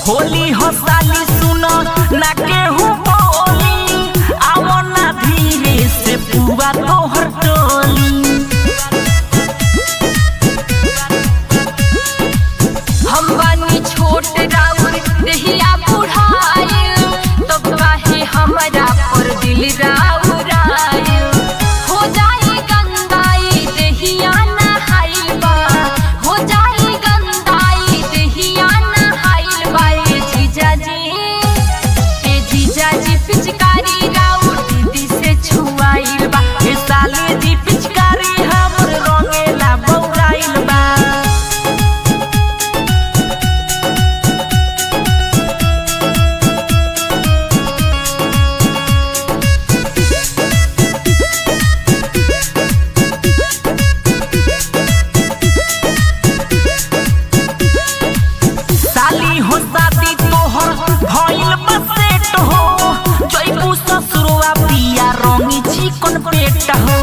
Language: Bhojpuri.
होली हो साली सुनो ना केहू बोली आओ ना धीरे से पुआ तोहर टोली हम बानी छोट राउर रहिया बुढ़ाइल तब काहे हमरा पर दिल राउर आइल हो जाई गंगाई देहिया नहाइल बा हो जाई गंगाई देहिया नहाइल बा ए जीजाजी ए जीजाजी पिचकारी राउर दीदी से छुआइल बा ए साली जी पिचकारी हमर रंगेला बौराइल बा साली हो शादी तोहर भइल बसेट हो जइबू ससुरवा पिया रंगी चिकन पेट हो